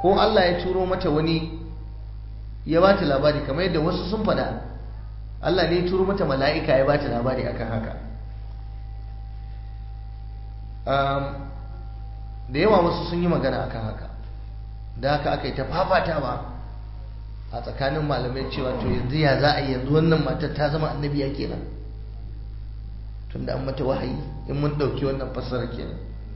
ko Allah ya turo mata wani ya ba ta labari kamar yadda wasu sun faɗa Allah ne ya turo mata mala'ika ya ba ta labari akan haka da yawa wasu sun yi magana akan haka da haka aka yi ta fafatawa a tsakanin malamai cewa to yanzu ya za a yanzu wannan matar ta zama annabiya kenan tunda an mata wahayi in mun ɗauki wannan fassara kenan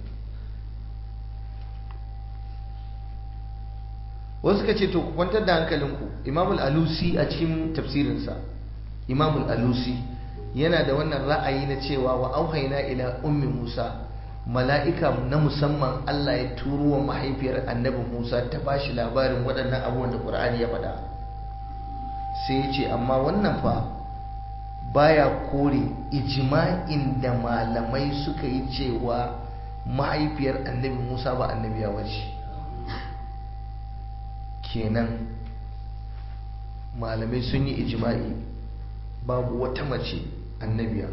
wasu suka ce to ku kwantar da hankalinku imamul alusi a cikin tafsirinsa imamul alusi yana da wannan ra'ayi na cewa wa auhaina ila ummi musa mala'ika na musamman Allah ya turo wa mahaifiyar annabi Musa ta ba shi labarin waɗannan abubuwan da ƙur'ani ya faɗa sai ya ce amma wannan fa baya kore ijma'in da malamai suka yi cewa mahaifiyar annabi Musa ba annabiya wace kenan malamai sun yi ijma'i babu wata mace annabiya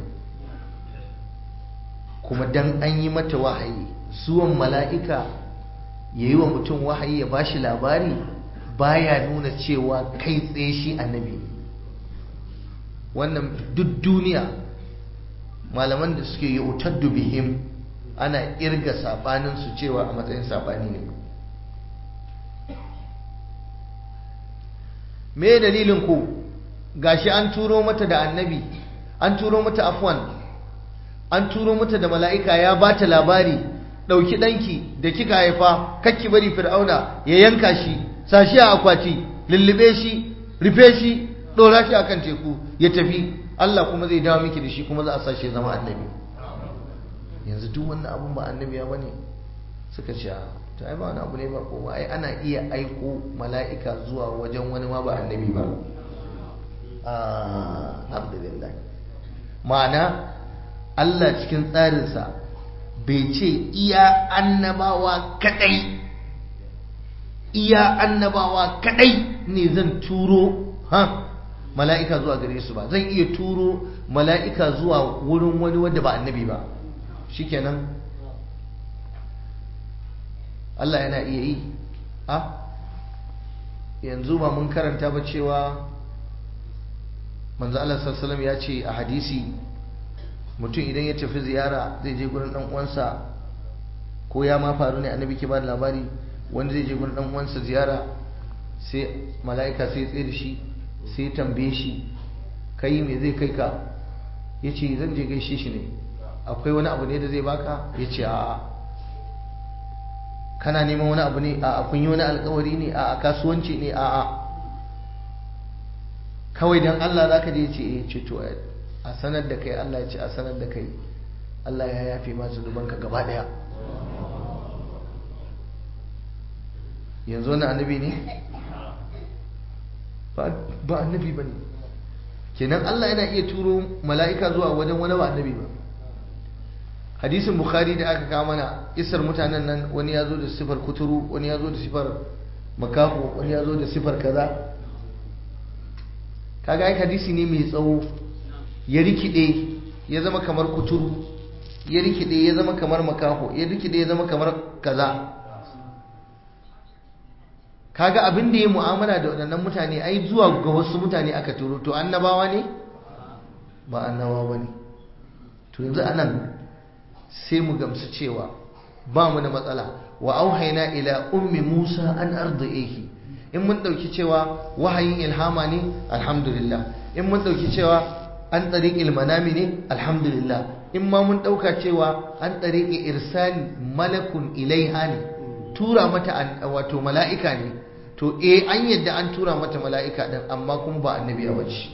kuma dan an yi mata wahayi zuwan mala'ika ya yi wa mutum wahayi ya bashi labari baya nuna cewa kai tsaye shi annabi wannan duk duniya malaman da suke yi utaddu bihim ana irga sabaninsu cewa a matsayin sabani ne me dalilin ku gashi an turo mata da annabi an turo mata afwan an turo mata da mala'ika ya ba ta labari ɗauki ɗanki da kika haifa kakki bari fir'auna ya yanka shi sashi a akwati lullube shi rufe shi ɗora shi akan teku ya tafi Allah kuma zai dawo miki da shi kuma za a sa shi zama annabi yanzu duk wannan abun ba annabi ya bane suka ce to ai ba wani abu ne ba ko ai ana iya aiko mala'ika zuwa wajen wani ma ba annabi ba alhamdulillah ma'ana Allah cikin tsarinsa bai ce iya annabawa kadai iya annabawa kadai ne zan turo ha mala'ika zuwa gare su ba zan iya turo mala'ika zuwa wurin wani wanda ba annabi ba shikenan Allah yana iya yi a yanzu ba mun karanta ba cewa manzo Allah sallallahu alaihi wasallam ya ce a hadisi mutum idan ya tafi ziyara zai je gurin dan uwansa ko ya ma faru ne annabi ke ba da labari wanda zai je gurin dan uwansa ziyara sai mala'ika sai tsaye da shi sai tambaye shi kai me zai kai ka yace zan je gaishe shi ne akwai wani abu ne da zai baka yace a'a kana neman wani abu ne a kun yi wani alkawari ne a kasuwanci ne a kawai dan Allah zaka je ce eh ce to a sanar da kai Allah ya ce a sanar da kai Allah ya yafe masu dubanka gaba daya yanzu wani annabi ne ba annabi ba ne kenan Allah yana iya turo mala'ika zuwa wajen wani ba annabi ba hadisin bukhari da aka kawo mana isar mutanen nan wani ya zo da sifar kuturu wani ya zo da sifar makaho wani ya zo da sifar kaza kaga ai hadisi ne mai tsawo ya rikide ya zama kamar kuturu ya rikide ya zama kamar makaho ya rikide ya zama kamar kaza kaga abin da ya mu'amala da waɗannan mutane ai zuwa ga wasu mutane aka turo to annabawa ne ba annabawa ba ne to yanzu anan sai mu gamsu cewa ba mu da matsala wa auhaina ila ummi musa an arda'ihi in mun dauki cewa wahayin ilhama ne alhamdulillah in mun dauki cewa an tariqil manami ne alhamdulillah in ma mun dauka cewa an tariqi irsali malakun ilaiha ne tura mata wato mala'ika ne to eh an yadda an tura mata mala'ika din amma kuma ba annabi ba ce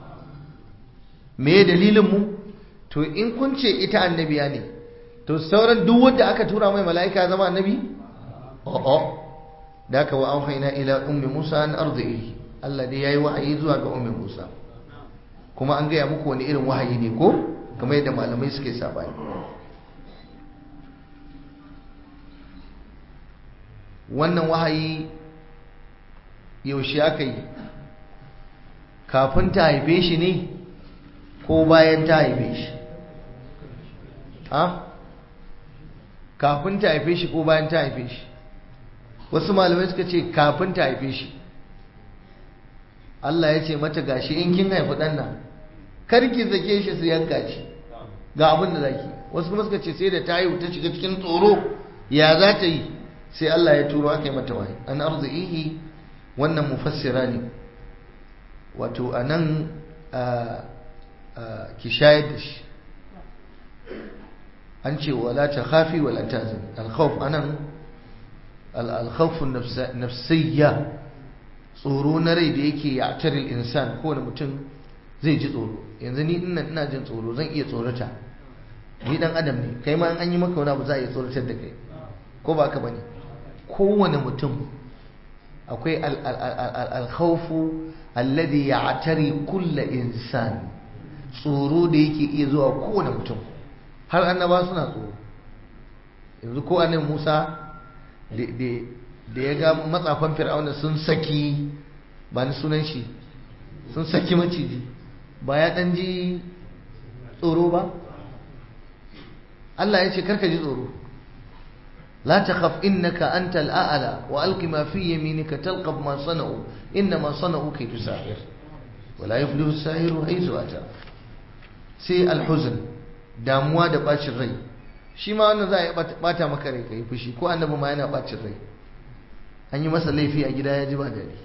me dalilin mu to in kun ce ita annabiya ne to sauran duk wanda aka tura mai mala'ika zama annabi o'o da aka wa auhayna ila ummi musa an arzihi Allah dai yayi wahayi zuwa ga ummi musa kuma an gaya muku wani irin wahayi ne ko kamar yadda malamai suke sabani wannan wahayi yaushe aka yi kafin ta haife shi ne ko bayan ta haife shi ha kafin ta haife shi ko bayan ta haife shi wasu malamai suka ce kafin ta haife shi Allah ya ce mata gashi in kin haifi ɗan nan karki zake shi su yanka shi ga abin da zaki wasu kuma suka ce sai da ta haihu ta shiga cikin tsoro ya za ta yi sai Allah ya turo aka yi mata wahayi an arzihi wannan mufassira ne wato a nan ki shayar da shi an ce wala ta khafi wala ta zan alkhawf anan alkhawfun nafsiyya tsoro na rai da yake ya taril insan kowane mutum zai ji tsoro yanzu ni ina ina jin tsoro zan iya tsorata ni dan adam ne kai ma an yi maka wani abu za a iya tsoratar da kai ko ba ka bane kowane mutum akwai alkhawfu alladhi ya'tari kulla insan tsoro da yake iya zuwa kowane mutum har annaba suna tsoro yanzu ko annabi Musa da ya ga matsafan fir'auna sun saki ba ni sunan shi sun saki maciji ba ya dan ji tsoro ba Allah ya ce karka ji tsoro لا تخف إنك أنت الأعلى وألق ما في يمينك تلقف ما صنعوا إنما صنعوا كيد ساحر ولا يفلح الساحر حيث أتى sai alhuzun damuwa da bacin rai shi ma wannan za a yi bata maka rai kai fushi ko annabi ma yana bacin rai an yi masa laifi a gida ya ji ba daɗi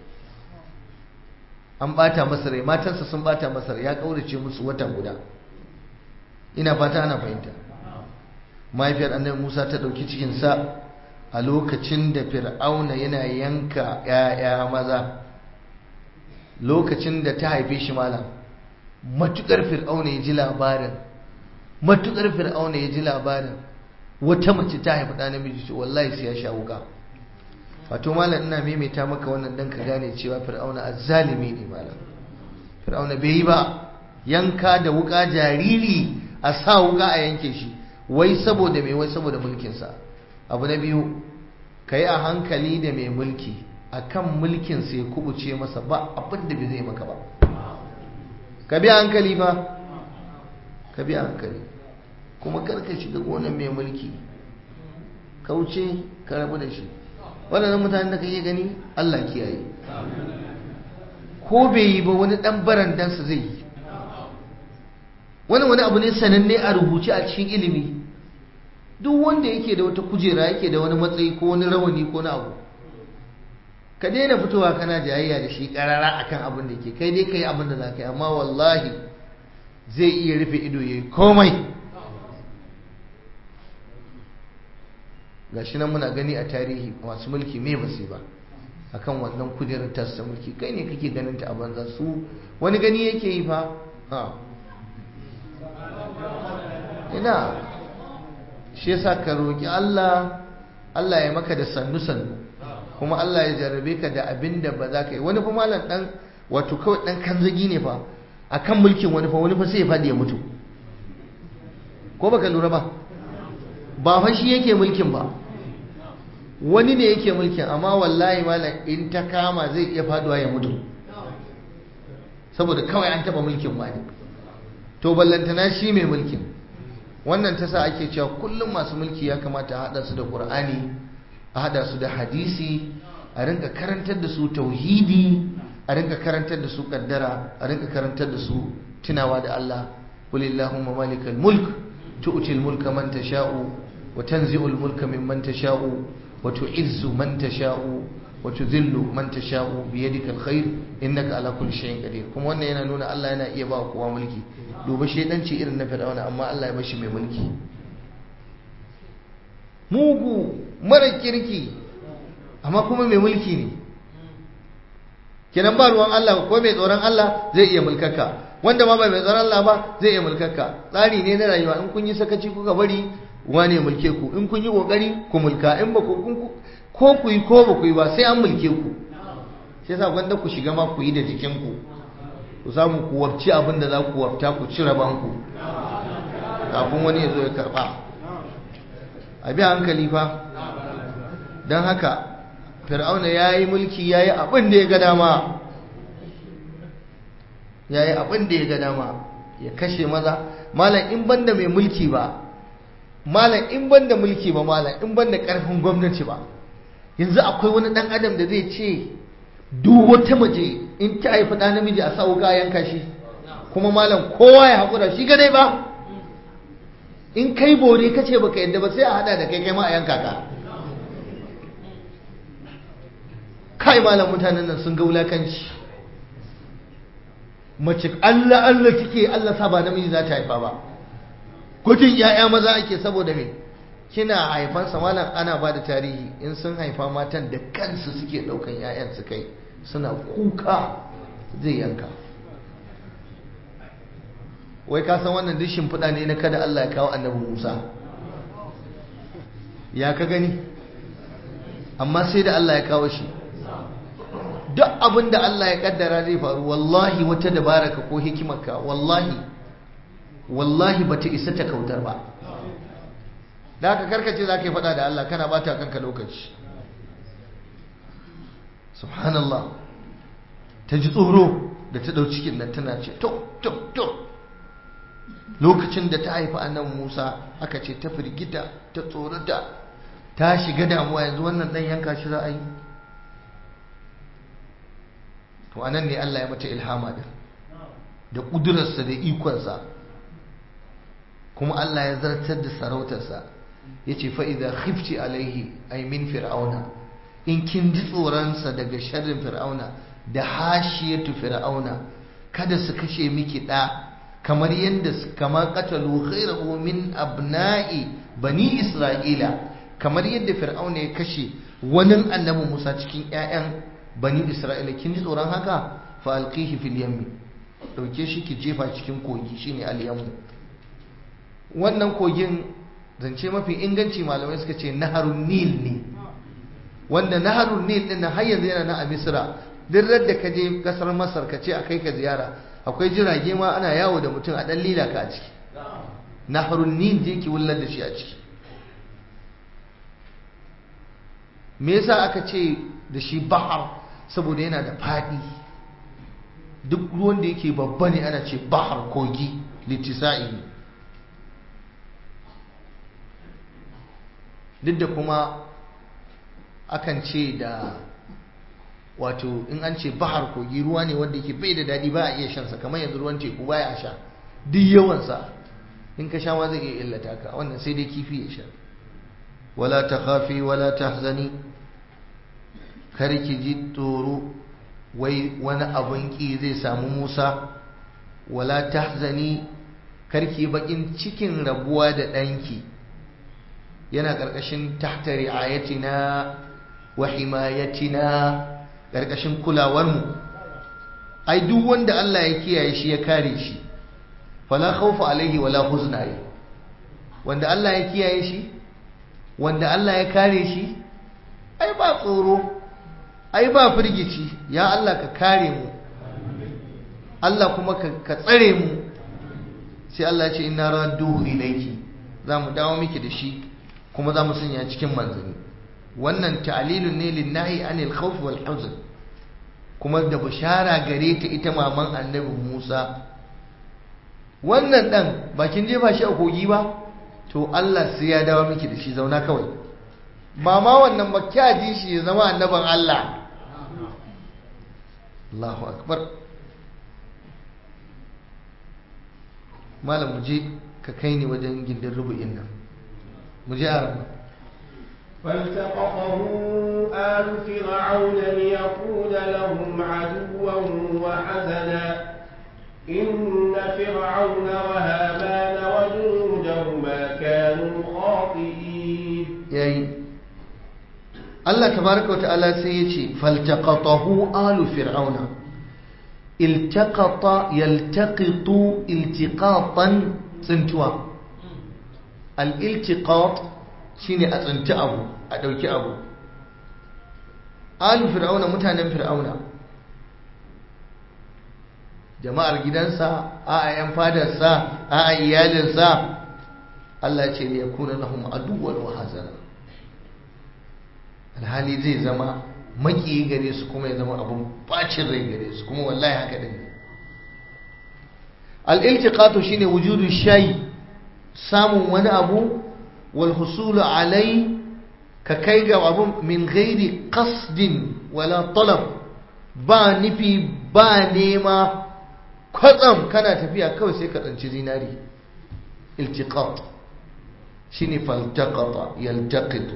an bata masa rai matansa sun bata masa rai ya kaurace musu wata guda ina fata ana fahimta mahaifiyar annabi Musa ta ɗauki cikinsa a lokacin da fir'auna yana yanka ‘ya'ya maza lokacin da ta haife shi malam matukar fir'auna ya ji labarin matukar fir'auna ya ji labarin wata mace ta haifi ɗa namiji ce wallahi sai ya sha wuka wato malam ina maimaita maka wannan dan ka gane cewa fir'auna azzalimi ne malam fir'auna bai yi ba yanka da wuka jariri a sa wuka a yanke shi wai saboda mai wai saboda mulkinsa abu na biyu ka yi a hankali da mai mulki a kan mulkinsa ya kubuce masa ba abin da bai zai maka ba ka bi hankali ba ka bi hankali kuma karka shiga gonan mai mulki kauce ka rabu da shi waɗannan mutanen da kake gani Allah kiyaye ko bai yi ba wani ɗan barandansa zai yi wani wani abu ne sananne a rubuce a cikin ilimi duk wanda yake da wata kujera yake da wani matsayi ko wani rawani ko na abu ka daina fitowa kana jayayya da shi karara akan abin da ke kai dai kai abin da za ka yi amma wallahi zai iya rufe ido ya yi komai gashi nan muna gani a tarihi masu mulki me basu ba akan wannan kujerar tasta mulki kai ne kake ganin ta a banza su wani gani yake yi fa ha ina shi yasa ka roki Allah Allah ya maka da sannu sannu kuma Allah ya jarrabe ka da abin da ba za ka yi wani fa malam dan wato kawai dan kanzagi ne fa akan mulkin wani fa wani fa sai ya fadi ya mutu ko baka lura ba ba fa shi yake mulkin ba wani ne yake mulkin amma wallahi malam in ta kama zai iya faduwa ya mutu saboda kawai an taba mulkin wani to ballantana shi mai mulkin wannan ta sa ake cewa kullum masu mulki ya kamata a haɗa su da ƙur'ani a haɗa su da hadisi a rinka karantar da su tauhidi a rinka karantar da su kaddara a rinka karantar da su tunawa da Allah qulillahumma malikal mulk tu'til mulka man tasha'u wa tanzi'ul mulka mimman tasha'u wa tu'izzu man tasha'u wa tudhillu man tasha'u bi yadikal khair innaka ala kulli shay'in qadir kuma wannan yana nuna Allah yana iya ba kowa mulki duba shedanci irin na fir'auna amma Allah ya bashi mai mulki mugu mara kirki amma kuma mai mulki ne kenan ba ruwan Allah ko mai tsoron Allah zai iya mulkaka wanda ma ba mai tsoron Allah ba zai iya mulkaka tsari ne na rayuwa in kun yi sakaci kuka bari wane mulke ku in kun yi kokari ku mulka in ba ku ko ku yi ko ba ku yi ba sai an mulke ku sai sa gwanda ku shiga ma ku yi da jikin ku ku samu ku wabci abin da za ku wabta ku ci raban ku kafin wani ya zo ya karba a bi hankali fa don haka fir'auna ya yi mulki ya yi abin da ya ga dama ya yi abin da ya ga dama ya kashe maza malam in banda mai mulki ba malam in banda mulki ba malam in banda karfin gwamnati ba yanzu akwai wani dan adam da zai ce duk wata mace in ta haifi ɗan namiji a sa wuka yanka shi kuma malam kowa ya haƙura shi gadai ba in kai bore ka ce baka yadda ba sai a hada da kai kai ma a yanka ka kai malam mutanen nan sun ga wulakanci mace Allah Allah kike Allah sa ba namiji za ta haifa ba gudun ya'ya maza ake saboda me kina haifan sa malam ana ba da tarihi in sun haifa matan da kansu suke daukan ya'yan su kai suna kuka zai yanka wai ka san wannan dishin fuda ne na kada Allah ya kawo annabi Musa ya ka gani amma sai da Allah ya kawo shi duk abin da Allah ya kaddara zai faru wallahi wata dabaraka ko hikimarka wallahi wallahi bata isa ta kautar ba da haka karkace za ka yi faɗa da Allah kana bata kanka lokaci subhanallah ta ji tsoro da ta ɗau cikin nan tana ce to to to lokacin da ta haifi annan Musa aka ce ta firgita ta tsorata ta shiga damuwa yanzu wannan ɗan yanka shi za a yi to anan ne Allah ya mata ilhama din da ƙudurarsa da ikonsa kuma Allah ya zartar da sarautarsa ya ce fa'iza khifti alaihi ai min fir'auna in kin ji tsoronsa daga sharrin fir'auna da hashiyatu fir'auna kada su kashe miki ɗa kamar yadda kama katalu ghairahu min abna'i bani isra'ila kamar yadda fir'auna ya kashe wani annabi musa cikin 'ya'yan bani isra'ila kin ji tsoron haka fa alqihi fil yammi dauke shi ki jefa cikin kogi shine al yammu wannan kogin zance mafi inganci malamai suka ce naharun nil ne wanda naharun nil din har yanzu yana na a misra duk da ka je kasar masar ka ce a kai ka ziyara akwai jirage ma ana yawo da mutum a dan lila ka a ciki naharun nil je ki wullar da shi a ciki me yasa aka ce da shi bahar saboda yana da faɗi duk ruwan da yake babba ne ana ce bahar kogi littisa'i duk da kuma akan ce da wato in an ce bahar kogi ruwa ne wanda yake bai da daɗi ba a iya shansa kamar yanzu ruwan teku baya a sha duk yawansa in ka sha ma zai iya illata ka wannan sai dai kifi ya sha wala ta khafi wala tahzani kar ki ji tsoro wai wani abun ki zai samu Musa wala tahzani kar ki bakin cikin rabuwa da ɗanki yana ƙarƙashin tahta ri'ayatina wa himayatina ƙarƙashin kulawarmu ai duk wanda Allah ya kiyaye shi ya kare shi fala khawfa alaihi wala huzna wanda Allah ya kiyaye shi wanda Allah ya kare shi ai ba tsoro ai ba firgici ya Allah ka kare mu Allah kuma ka tsare mu sai Allah ya ce inna radduhu ilayki za mu dawo miki da shi kuma za mu sanya cikin manzanni wannan ta'lilun ne linnahi anil khawf wal huzn kuma da bishara gare ta ita maman annabi Musa wannan dan bakin jefa shi a kogi ba to Allah sai ya dawo miki da shi zauna kawai ba ma wannan ba kya ji shi ya zama annaban Allah Allahu akbar malam mu je ka kai ni wajen gindin rubu'in nan mu je arama فالتقطه آل فرعون ليكون لهم عدوا وحزنا إن فرعون وهامان وجنودهما كانوا خاطئين yayi Allah tabaraka wata'ala sai ya ce faltaqatahu alu fir'auna iltaqata yaltaqitu iltiqatan tsintuwa al-iltiqat shine a tsinci abu a dauki abu alu fir'auna mutanen fir'auna jama'ar gidansa a yan fadarsa a iyalinsa Allah ce ya kuna lahum aduwwan wa hazana alhali zai zama maki gare su kuma ya zama abun bacin rai gare su kuma wallahi haka din al-iltiqatu shine wujudu shay samun wani abu wal husulu alai ka kai ga abun min ghairi qasdin wala talab ba nufi ba nema kwatsam kana tafiya kawai sai ka tsanci zinari iltiqat shine faltaqata yaltaqitu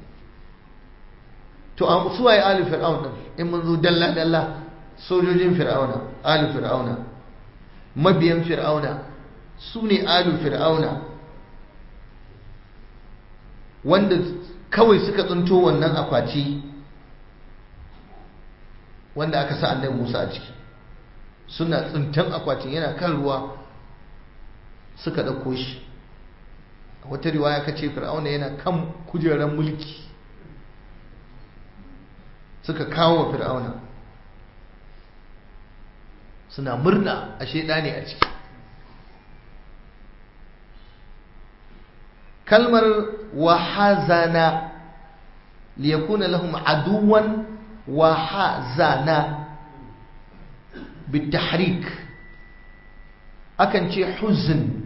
to a su waye ali fir'aun din in mun zo dalla dalla sojojin fir'auna ali fir'auna mabiyan fir'auna su ne alu fir'auna wanda kawai suka tsinto wannan akwati wanda aka sa annabi Musa a ciki suna tsintan akwatin yana kan ruwa suka ɗauko shi a wata riwaya ka ce fir'auna yana kan kujerar mulki suka kawo wa fir'auna suna murna a shaida ne a ciki kalmar wahazana liyakuna lahum aduwan wahazana bitahrik akan ce huzn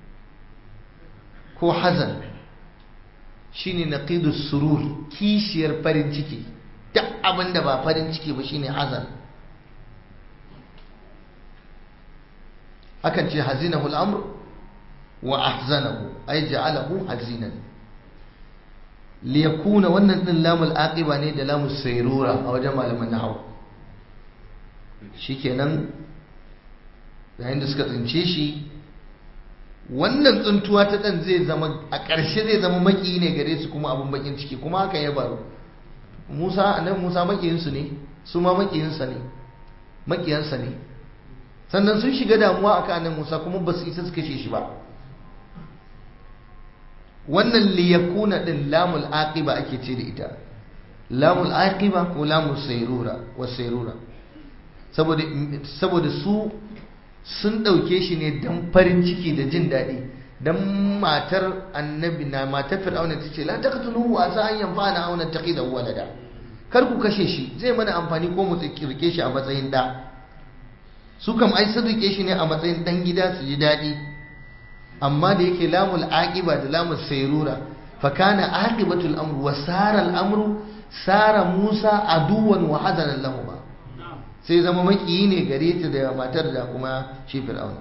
ko hazan shine naqidus surur kishiyar farin ciki duk abinda ba farin ciki ba shine hazan akan ce hazinahu al-amr wa ahzanahu ay ja'alahu hazinan liyakuna wannan din lamul aqiba ne da lamul sayrura a wajen malaman nahwu shikenan yayin da suka tsince shi wannan tsuntuwa ta dan zai zama a ƙarshe zai zama maki ne gare su kuma abun bakin ciki kuma haka ya baro Musa annabi Musa makiyin su ne su ma makiyin sa ne makiyansa ne sannan sun shiga damuwa akan annabi Musa kuma ba su isa su kashe shi ba wannan liyakuna din lamul aqiba ake ce da ita lamul aqiba ko lamul sayrura wa sayrura saboda saboda su sun dauke shi ne dan farin ciki da jin daɗi dan matar annabi na matar fir'auna tace la taqtuluhu asa an yanfa'ana aw nattakhidhu walada kar ku kashe shi zai mana amfani ko mu rike shi a matsayin da su kam ai sun rike shi ne a matsayin dan gida su ji daɗi amma da yake lamul aqiba da lamul sayrura fa kana aqibatul amru wa sara al amru sara Musa aduwan wa hazanan lahuma sai zama makiyi ne gare ta da matar da kuma shi fir'auna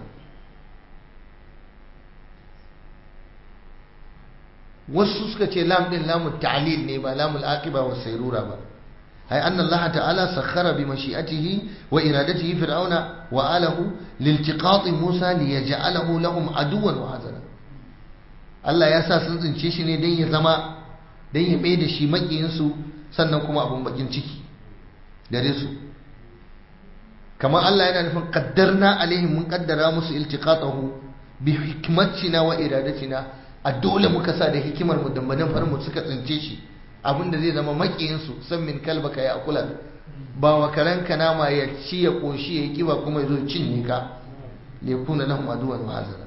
wasu suka ce lam din lamul ta'lil ne ba lamul aqiba wa sayrura ba hay anna Allah ta'ala sakhara bi mashi'atihi wa iradatihi fir'auna wa alahu liltiqati Musa liyaj'alahu lahum aduwan wa hazana Allah ya sa sun tsince shi ne dan ya zama dan ya mai da shi makiyin su sannan kuma abun bakin ciki gare su kamar Allah yana nufin qaddarna alaihim mun kaddara musu iltiqatahu bi hikmatina wa iradatina a dole muka sa da hikimar mu dambanin farmu suka tsince shi abinda zai zama makiyinsu san min kalbaka ya kula ba wa karanka nama ya ci ya koshi ya kiba kuma ya zo cinye ka le kuna lahum aduwan wa hazara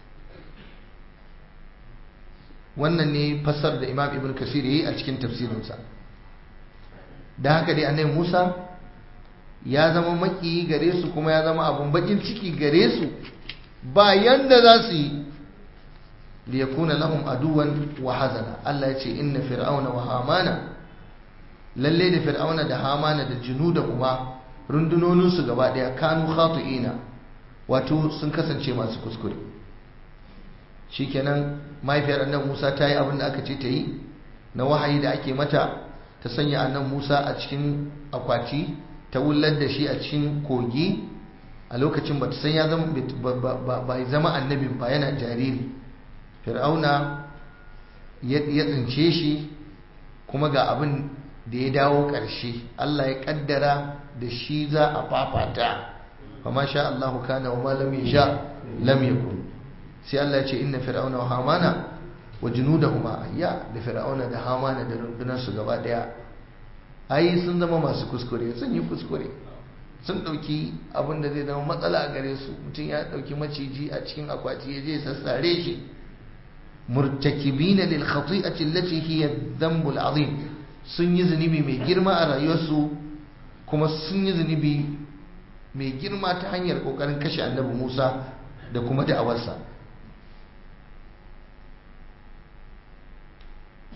wannan ne fassar da imam ibn kasir yayi a cikin tafsirinsa da haka dai annabi Musa ya zama makiyi gare su kuma ya zama abun bakin ciki gare su ba yanda za su yi liyakuna lahum aduwan wa hazana Allah ya ce inna fir'auna wa hamana lalle da fir'auna da hamana da junuda kuma rundunonin su gaba daya kanu khati'ina wato sun kasance masu kuskure shikenan mahaifiyar annabi Musa ta yi abin da aka ce ta yi na wahayi da ake mata ta sanya annabi Musa a cikin akwati ta wullar da shi a cikin kogi a lokacin ba ta san ya zama ba zama annabin ba yana jariri fir'auna ya tsince shi kuma ga abin da ya dawo ƙarshe Allah ya kaddara da shi za a fafata kuma sha Allahu kana wa ma lam yasha lam yakun sai Allah ya ce inna fir'auna wa hamana wa junudahuma ya da fir'auna da hamana da rundunar su gaba daya ai sun zama masu kuskure sun yi kuskure sun dauki abin da zai zama matsala a gare su mutum ya dauki maciji a cikin akwati ya je sassare shi murtakibina lil khati'ati allati hiya dhanbul azim sun yi zunubi mai girma a rayuwarsu kuma sun yi zunubi mai girma ta hanyar kokarin kashe annabi Musa da kuma da'awarsa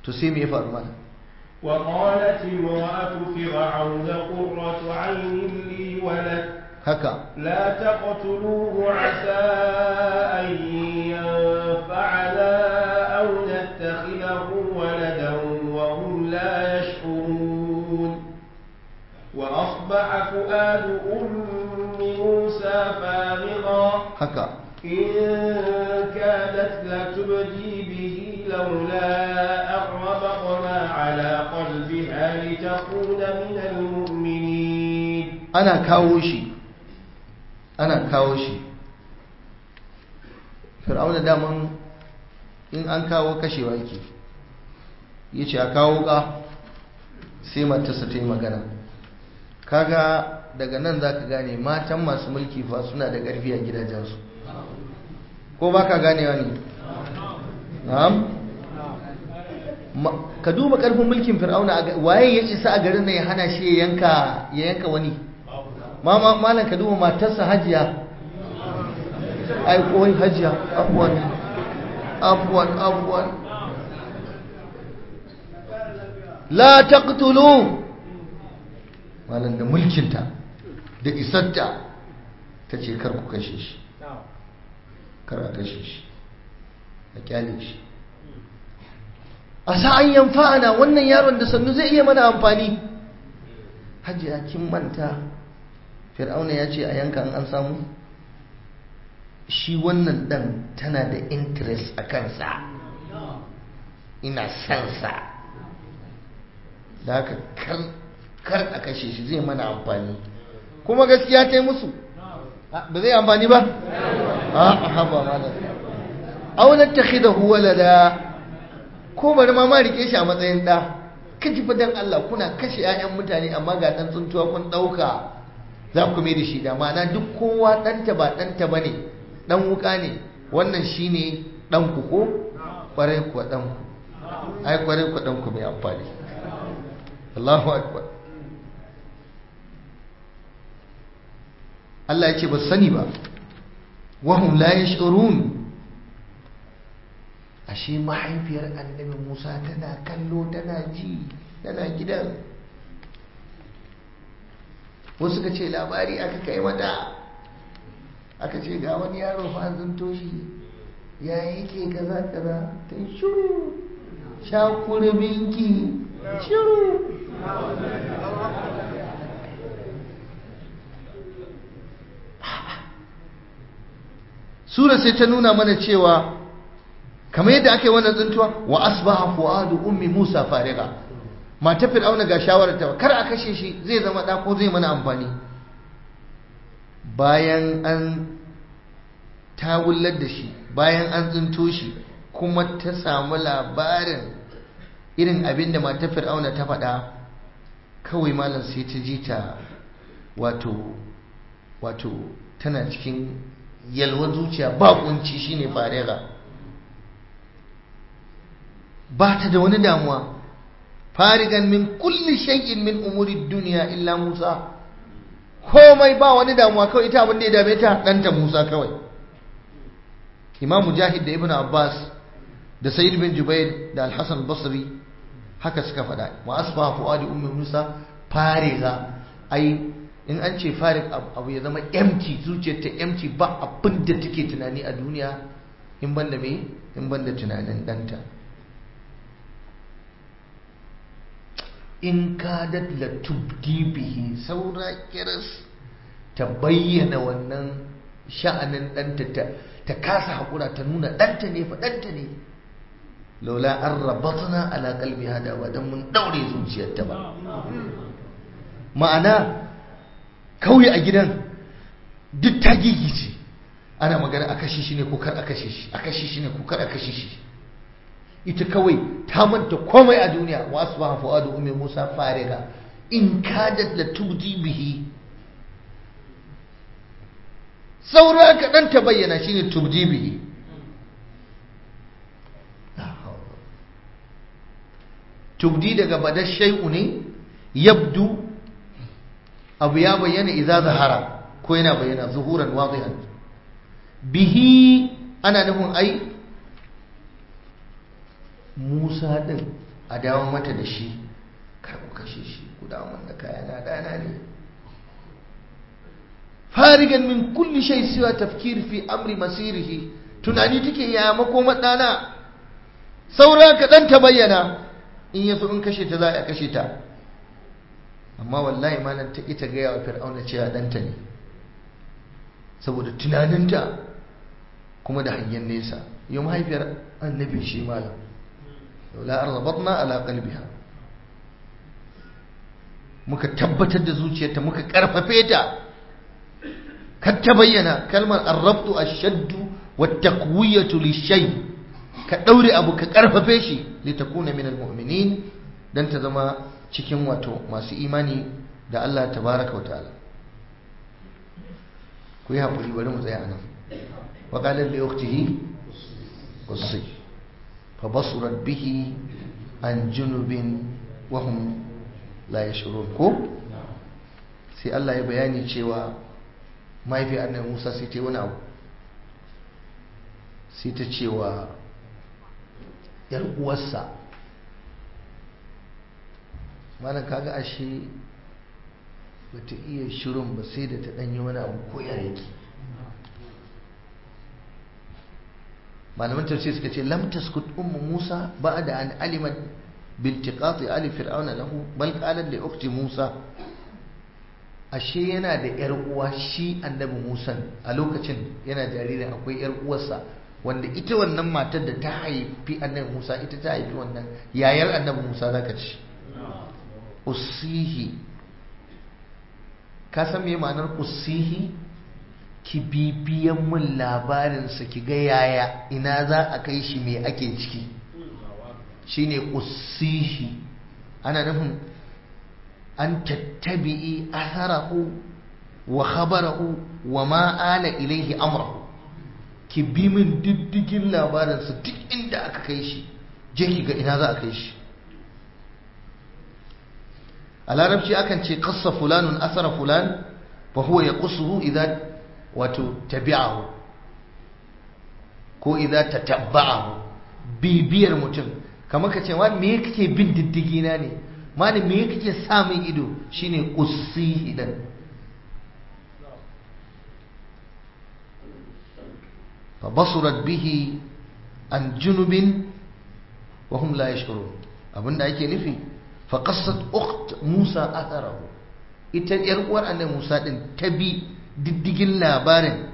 to sai me ya faru mana وقالت امرأة فرعون قرة عين لي ولك haka لا تقتلوه عسى أن ينفعنا أو نتخذه ولدا وهم لا يشعرون وأصبح فؤاد أم موسى فارغا haka إن كادت لتبدي به لولا أن ربطنا على قلبها لتكون من المؤمنين ana kawo shi ana kawo shi fir'auna daman in an kawo kashewa yake ya ce a kawo ka sai matarsa ta yi magana kaga daga nan za ka gane matan masu mulki fa suna da ƙarfi a gidajensu ko ba ka ganewa ne na'am Ma- ka duba ƙarfin mulkin fir'auna a ga- waye ya isa a garin nan ya hana shi ya yanka ya yanka wani mama malam ka duba matarsa hajiya ai koi hajiya afwan afwan afwan la taqtulu malam da mulkinta da isarta ta ce kar ku kashe shi kar a kashe shi a kyale shi a sa'an yanfa'ana wannan yaron da sannu zai iya mana amfani hajiya kin manta fir'auna ya ce a yanka an an samu shi wannan dan tana da interest a kansa ina sansa da haka kar kar a kashe shi zai mana amfani kuma gaskiya ta yi musu ba zai amfani ba a haba malam aunar ta khida walada ko bari ma ma rike shi a matsayin da kaji fa dan Allah kuna kashe 'ya'yan mutane amma ga dan tsuntuwa kun dauka za ku mai da shi da ma'ana duk kowa ɗanta ba ɗanta ba ne ɗan wuka ne wannan shi ne ɗanku ko ƙwarai kuwa ɗanku ai ƙwarai kuwa ɗanku mai amfani Allahu akbar Allah ya ce ba sani ba wahum la yash'urun ashe mahaifiyar annabi Musa tana kallo tana ji tana gidan wasu ka ce labari aka kai mata aka ce ga wani yaro fa an toshi ya yake kaza kaza ta yi shiru shakurbinki shiru sura sai ta nuna mana cewa kamar yadda aka yi wannan tsintuwa wa asbaha fuadu ummi musa fariga mata fir'auna ga shawarar ta kar a kashe shi zai zama da ko zai mana amfani bayan an tawullar da shi bayan an tsinto shi kuma ta samu labarin irin abin da mata fir'auna ta faɗa kawai malam sai ta ji ta wato wato tana cikin yalwar zuciya ba kunci shine fariga ba ta da wani damuwa farigan min kulli shay'in min umuri duniya illa Musa komai ba wani damuwa kawai ita abin da ya dame ta ɗanta Musa kawai Imam Mujahid da Ibn Abbas da Sayyid bin Jubair da Al-Hasan Basri haka suka faɗa wa asbaha fuadi ummi Musa fariga ai in an ce farig abu ya zama empty zuciyar ta empty ba abin da take tunani a duniya in banda me in banda tunanin ɗanta in kadat la tubdi bihi saura kiras ta bayyana wannan sha'anin ɗanta ta ta kasa haƙura ta nuna ɗanta ne fa ɗanta ne laula an rabatna ala qalbi hada ba dan mun daure zuciyarta ba ma'ana kauye a gidan duk ta gigice ana magana a kashe shi ne ko kar a kashe shi a kashe shi ne ko kar a kashe shi ita kawai ta manta komai a duniya wa asbaha fuadu ummi musa fariga in kadat la tubdi bihi saura kaɗan ta bayyana shine tubdi bihi tubdi daga badar shay'u ne yabdu abu ya bayyana idza zahara ko yana bayyana zuhuran wadihan bihi ana nufin ai Musa ɗin a dawo mata da shi kar ku kashe shi ku dawo man da kaya na dana ne farigan min kulli shay siwa tafkir fi amri masirihi tunani take ya makoma dana saura kaɗan ta bayyana in ya so in kashe ta za a kashe ta amma wallahi malam ta ita gaya wa fir'auna cewa ɗanta ne saboda tunaninta kuma da hangen nesa yau mahaifiyar annabi shi malam la arzabatna ala qalbiha muka tabbatar da zuciyarta muka karfafe ta kar ta bayyana kalmar arrabtu ashaddu wa taqwiyatu lishay ka daure abu ka karfafe shi litakuna min almu'minin dan ta zama cikin wato masu imani da Allah tabaraka wa ta'ala ku yi haƙuri bari mu tsaya anan wa qala li ukhtihi qussi fa basurat bihi an junubin wa hum la yashurun ko sai Allah ya bayani cewa mahaifi annabi Musa sai ta yi wani abu sai ta cewa yar uwarsa malam kaga ashe bata iya shirin ba sai da ta danyi wani abu ko ya yake malaman tafsir suka ce lam taskut ummu Musa ba'da an alimat biltiqati ali fir'auna lahu bal qalat li ukhti Musa ashe yana da yar uwa shi annabi Musa a lokacin yana jaririn akwai yar uwarsa wanda ita wannan matar da ta haifi annabi Musa ita ta haifi wannan yayar annabi Musa zaka ci usihi ka san me ma'anar usihi ki bibiyan mun labarinsa ki ga yaya ina za a kai shi me ake ciki shine usihi ana nufin an tattabi'i atharahu wa khabarahu wa ma ala ilaihi amrahu ki bi min diddigin labarinsa duk inda aka kai shi je ki ga ina za a kai shi a larabci akan ce kassa fulanun asara fulan fa huwa yaqsuhu idza wato tabi'ahu ko idza tatabba'ahu bibiyar mutum kamar ka ce wa me kake bin diddigi na ne mani me kake sa min ido shine qussihi dan fa basurat bihi an junubin wa hum la yashkurun abinda ake nufi fa qassat ukht Musa atharahu ita yar uwar annabi Musa din ta bi diddigin labarin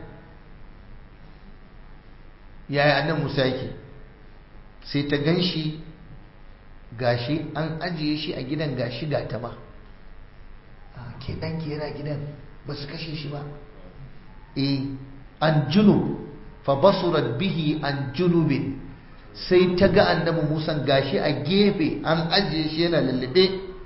yaya annabi Musa yake sai ta ganshi gashi an ajiye shi a gidan gashi ga ta ba ke ɗanki yana gidan ba su kashe shi ba e an junub fa basurat bihi an junubin sai ta ga annabi musa gashi a gefe an ajiye shi yana lullube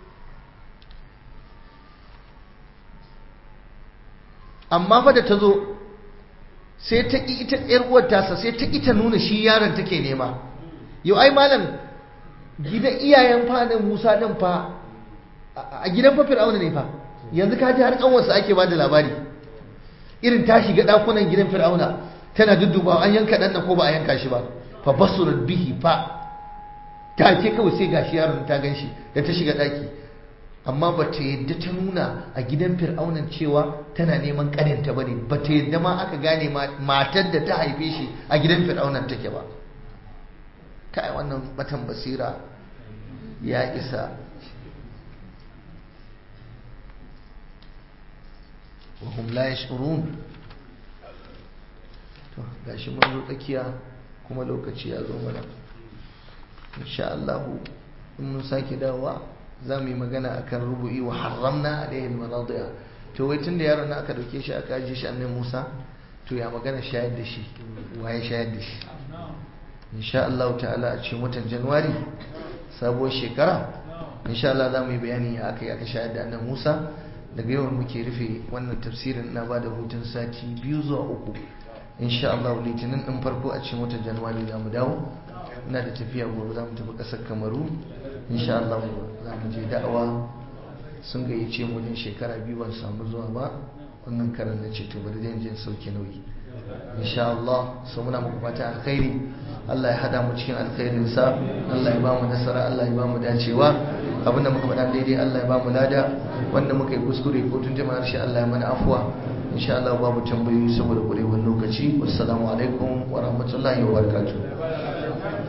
amma fa da ta zo sai ta ƙi ita ‘yar uwar tasa sai ta ƙi ta nuna shi yaron take nema yau ai malam gidan iyayen fadin Musa din fa a gidan fa Fir'auna ne fa yanzu ka ji har kanwarsa ake ba da labari irin ta shiga dakunan gidan Fir'auna tana dudduba an yanka dan ko ba a yanka shi ba fa basurat bihi fa ta ce kawai sai gashi yaron ta ganshi da ta shiga daki amma ba ta yadda ta nuna a gidan fir'aunan cewa tana neman kaninta ba ne ba ta yadda ma aka gane matar da ta haife shi a gidan fir'aunan take ba kai wannan batan basira ya isa wahum la yashurun to gashi mun zo tsakiya kuma lokaci ya zo mana insha Allah in mun sake dawowa za mu yi magana akan rubu'i wa haramna alaihi almaradiya to wai tunda yaron na aka dauke shi aka ajiye shi annabi Musa to ya magana shayar da shi waye shayar da shi insha Allah ta'ala a cikin watan Januwari sabuwar shekara insha Allah za mu yi bayani ya aka yi aka shayar da annabi Musa daga yau muke rufe wannan tafsirin na ba da hutun sati biyu zuwa uku insha Allah litinin din farko a cikin watan Januwari za mu dawo ina da tafiya gobe za mu tafi ƙasar Kamaru insha Allah za mu je da'awa sun gayyace mu ne shekara biyu ban samu zuwa ba wannan karan na ce to bari zan je sauke nauyi insha Allah so muna muku fata alkhairi Allah ya hada mu cikin alkhairin sa Allah ya ba mu nasara Allah ya ba mu dacewa abinda muka faɗa daidai Allah ya ba mu lada wanda muka yi kuskure ko tun jama'a harshe Allah ya mana afuwa insha Allah babu tambayoyi saboda kurewar lokaci wassalamu alaikum wa rahmatullahi wa barakatuh